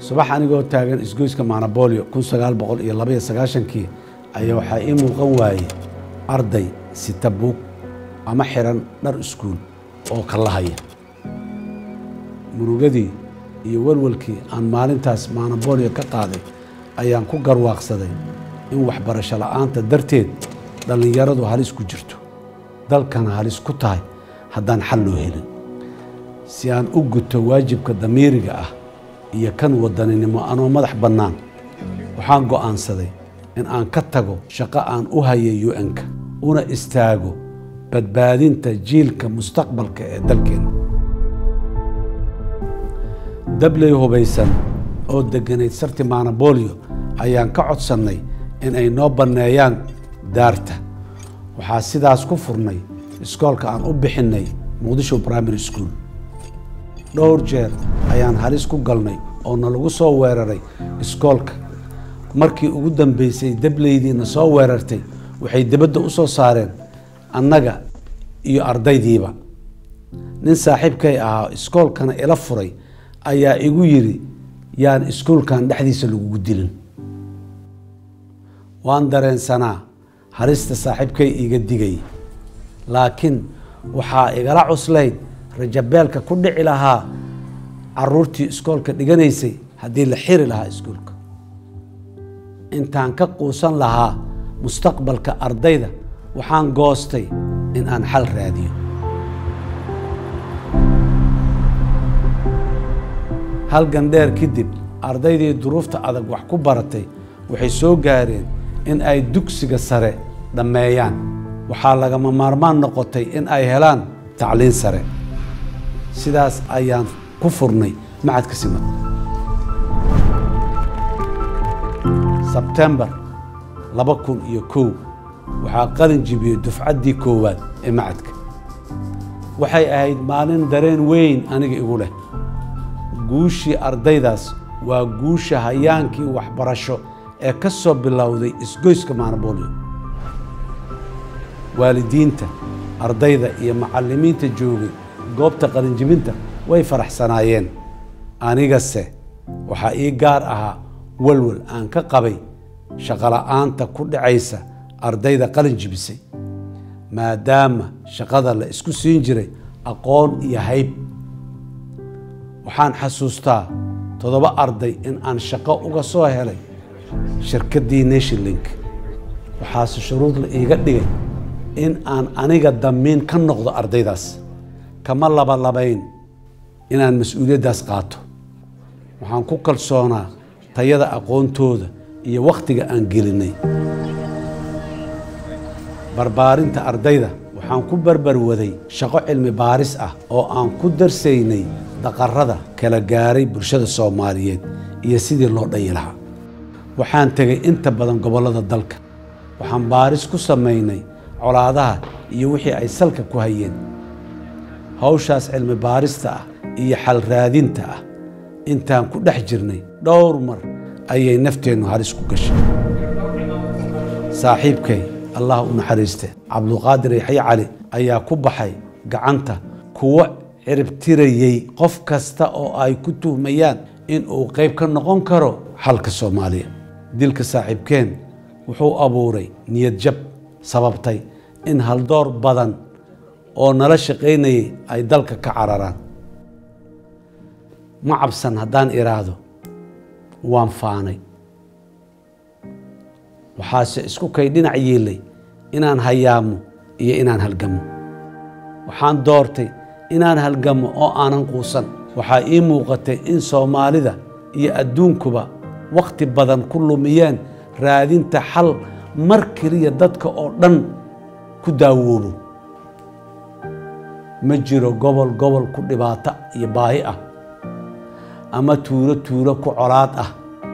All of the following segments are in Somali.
subax anigoo taagan isgoyska maanabolio kun sagaal boqol iyo labaiyo sagaashankii ayaa waxaa ii muuqan waayey arday sita buug ama xiran dhar iskuul oo kallahaya murugadii iyo walwalkii aan maalintaas maanabolio ka qaaday ayaan ku garwaaqsaday in waxbarasho la'aanta darteed dhallinyaradu halis ku jirto dalkana halis ku tahay haddaan xal loo helin si aan u guto waajibka damiiriga ah iyo kan wadaninimo anoo madax bannaan waxaan go'aansaday in aan ka tago shaqo aan u hayay u-n-ka una istaago badbaadinta jiilka mustaqbalka ee dalkeena dabley hubaysan oo degganayd sarti maanabolio ayaan ka codsannay in ay noo banneeyaan daarta waxaa sidaas ku furnay iskoolka aan u bixinnay muqdisho primary school dhowr jeer ayaan halis ku galnay oo nalagu soo weeraray iskoolka markii ugu dambeysay dableydiina soo weerartay waxay dibadda u soo saareen annaga iyo ardaydiiba nin saaxiibkay ahaa iskoolkana ila furay ayaa igu yidhi yaan iskuolkan dhexdiisa lagugu dilin waan dareensanaa halista saaxiibkay iiga digay laakiin waxaa igala cuslayd rajabeelka ku dhici lahaa caruurtii iskoolka dhiganaysay haddii la xiri lahaa iskuolka intaan ka quusan lahaa mustaqbalka ardayda waxaan goostay in aan xal raadiyo halgan dheer kadib ardaydii duruufta adag wax ku baratay waxay soo gaareen in ay dugsiga sare dhammeeyaan waxaa lagama maarmaan noqotay in ay helaan tacliin sare sidaas ayaan ku furnay macadka simad sebtembar laba kun iyo kow waxaa qalin jibiyey dufcaddii koowaad ee macadka waxay ahayd maalin dareen weyn aniga igu leh guushii ardaydaas waa guusha hayaankii waxbarasho ee ka soo bilowday isgoyska maanabolio waalidiinta ardayda iyo macallimiinta joogay goobta qalinjibinta way faraxsanaayeen anigase waxaa ii gaar ahaa walwal aan ka qabay shaqola'aanta ku dhacaysa ardayda qalin jibisay maadaama shaqada la isku siin jiray aqoon iyo hayb waxaan xasuustaa toddoba arday in aan shaqo uga soo helay shirkaddii nationlink waxaase shuruud la iiga dhigay in aan aniga damiin ka noqdo ardaydaas kama labalabayn inaan mas-uuliyaddaas qaato waxaan ku kalsoonaa tayada aqoontooda iyo wakhtiga aan gelinay barbaarinta ardayda waxaan ku barbarwaday shaqo cilmi baaris ah oo aan ku darsaynay daqarada kala gaaray bulshada soomaaliyeed iyo sidii loo dhayi lahaa waxaan tegay inta badan gobollada dalka waxaan baaris ku samaynay colaadaha iyo wixii ay salka ku hayeen hawshaas cilmi baarista ah iyo xal raadinta ah intaan ku dhex jirnay dhowr mar ayay nafteennu halis ku gashay saaxiibkay allah u naxariiste cabduqaadir yaxya cali ayaa ku baxay gacanta kuwo ciribtirayey qof kasta oo ay ku tuhmayaan in uu qayb ka noqon karo xalka soomaaliya dilka saaxiibkeen wuxuu abuuray niyad jab sababtay in haldoor badan oo nala shaqaynayay ay dalka ka cararaan ma cabsan haddaan iraahdo waan faanay waxaase isku kay dhinac yeelay inaan hayaamo iyo inaan halgamo waxaan doortay inaan halgamo oo aanan quusan waxaa ii muuqatay in soomaalida iyo adduunkuba wakhti badan ku lumiyeen raadinta xal mar keliya dadka oo dhan ku daawoobo ma jiro gobol gobol ku dhibaato iyo baahi ah ama tuulo tuulo ku colaad ah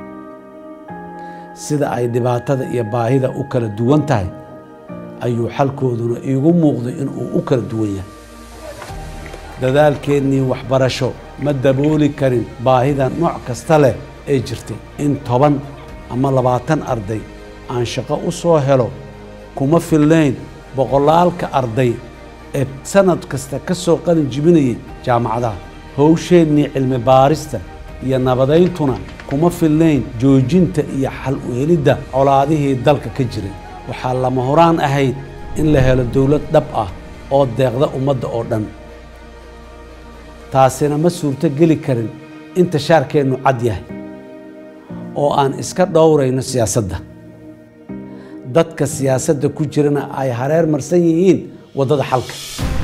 sida ay dhibaatada iyo baahida u kala duwan tahay ayuu xalkooduna iigu muuqday inuu u kala duwan yahay dadaalkeennii waxbarasho ma dabooli karin baahida nooc kasta leh ee jirtay in toban ama labaatan arday aan shaqo u soo helo kuma filnayn boqolaalka arday ee sanad kasta ka soo qalin jibinayay jaamacadaha howsheennii cilmi baarista iyo nabadayntuna kuma filnayn joojinta iyo xal u helidda colaadihii dalka ka jiray waxaa lama horaan ahayd in la helo dowlad dhab ah oo deeqda ummadda oo dhan taasina ma suurto geli karin inta shaarkeennu cad yahay oo aan iska dhowrayno siyaasadda dadka siyaasadda ku jirana ay hareer marsan yihiin waddada xalka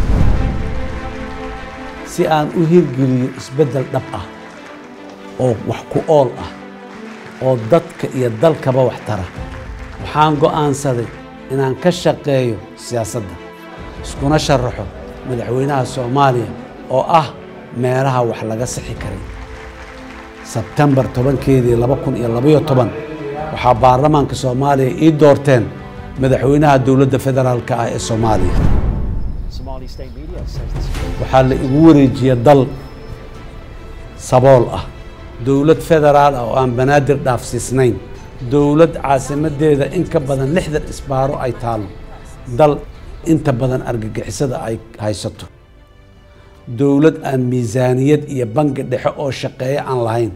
si aan u hirgeliyo isbeddel dhab ah oo wax ku ool ah oo dadka iyo dalkaba wax tara waxaan go'aansaday inaan ka shaqeeyo siyaasadda iskuna sharaxo madaxweynaha soomaaliya oo ah meelaha wax laga sixi karay sebtembar tobankeedii laba kun iyo labaiyo toban waxaa baarlamaanka soomaaliya ii doorteen madaxweynaha dowladda federaalka ah ee soomaaliya waxaa la igu wareejiya dal sabool ah dowlad federaal ah oo aan banaadir dhaafsiisnayn dowlad caasimadeeda in ka badan lixdan isbaaro ay taalo dal inta badan argagixisada ay haysato dowlad aan miisaaniyad iyo bangi dhexe oo shaqeeya aan lahayn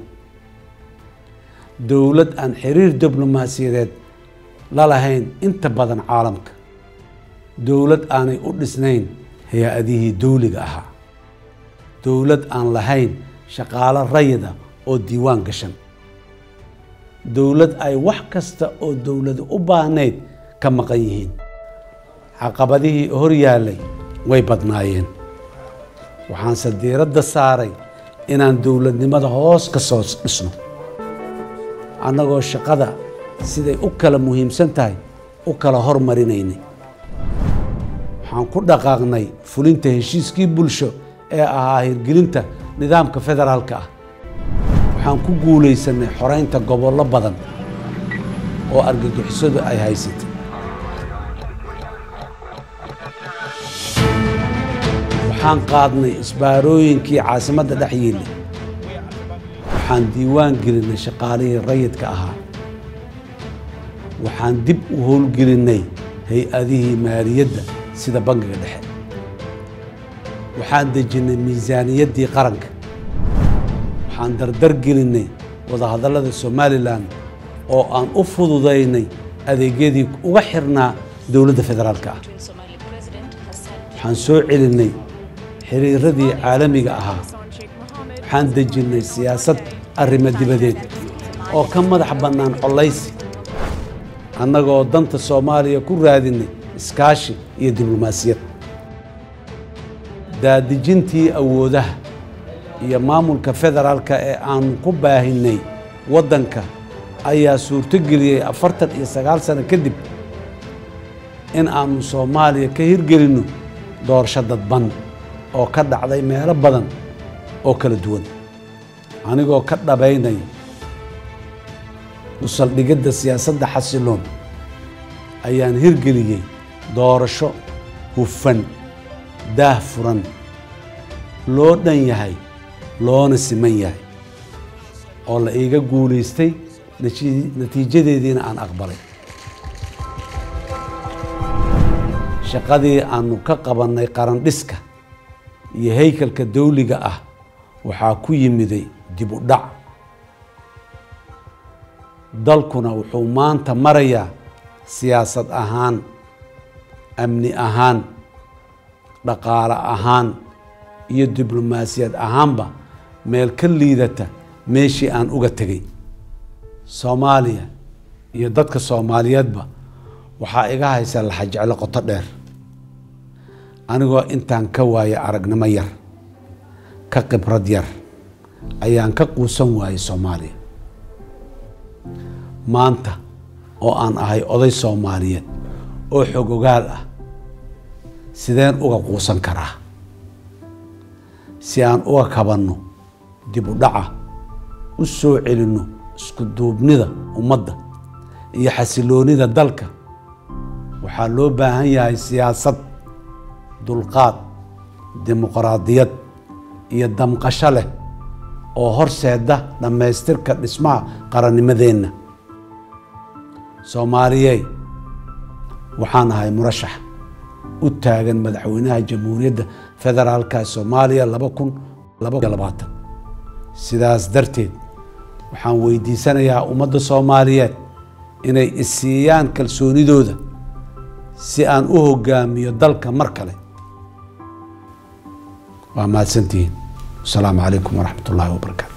dowlad aan xiriir diblomaasiyadeed la lahayn inta badan caalamka dowlad aanay u dhisnayn hay-adihii dowliga ahaa dowlad aan lahayn shaqaalo rayida oo diiwaan gashan dowlad ay wax kasta oo dowladu u baahnayd ka maqan yihiin caqabadihii hor yaallay way badnaayeen waxaanse diiradda saaray inaan dowladnimada hoos ka soo dhisno annagoo shaqada siday u kala muhiimsan tahay u kala hormarinaynay waxaan ku dhaqaaqnay fulinta heshiiskii bulsho ee ahaa hirgelinta nidaamka federaalka ah waxaan ku guulaysanay xoraynta gobollo badan oo argagixisadu ay haysatay waxaan qaadnay isbaarooyinkii caasimadda dhex yiilay waxaan diiwaan gelinay shaqaalihii rayidka ahaa waxaan dib u howlgelinay hay-adihii maaliyadda sida bangiga dhexe waxaan dejinnay miisaaniyaddii qaranka waxaan dardar gelinay wadahadallada somalilan oo aan u fududaynay adeegyadii uga xirnaa dowladda federaalka ah waxaan soo celinay xiriiradii caalamiga ahaa waxaan dejinnay siyaasad arrimo dibadeed oo ka madax bannaan collaysi annagoo danta soomaaliya ku raadinay iskaashi iyo diblomaasiyad daadejintii awoodaha iyo maamulka federaalka ee aanu ku baahinay waddanka ayaa suurtogeliyey afartan iyo sagaal sano kadib in aanu soomaaliya ka hirgelinno doorasho dadban oo ka dhacday meelo badan oo kala duwan anigoo ka dhabaynaya usaldhigidda siyaasadda xasiloon ayaan hirgeliyey doorasho hufan daah furan loo dhan yahay loona siman yahay oo la iiga guulaystay natiijadeediina aan aqbalay shaqadii aanu ka qabannay qarandhiska iyo haykalka dawliga ah waxaa ku yimiday dib u dhac dalkuna wuxuu maanta marayaa siyaasad ahaan amni ahaan dhaqaale ahaan iyo diblomaasiyad ahaanba meel ka liidata meeshii aan uga tegay soomaaliya iyo dadka soomaaliyeedba waxaa iga haysa laxajeclo qoto dheer anigoo intaan ka waaya aragnimo yar ka khibrad yar ayaan ka quusan waayay soomaaliya maanta oo aan ahay oday soomaaliyeed oo xogogaal ah sideen uga quusan karaa si aan uga kabanno dib u dhaca u soo celinno isku duubnida ummadda iyo xasiloonida dalka waxaa loo baahan yahay siyaasad dulqaad dimuqraadiyad iyo damqasho leh oo horseeda dhammaystirka dhismaha qarannimadeenna soomaaliyey waxaan ahay murashax u taagan madaxweynaha jamhuuriyadda federaalka soomaaliya laba kun labaiyo labaatan sidaas darteed waxaan weydiisanayaa ummadda soomaaliyeed inay isiiyaan kalsoonidooda si aan u hogaamiyo dalka mar kale waa mahadsantihiin asalaamu calaykum waraxmat ullaahi wabarakaatu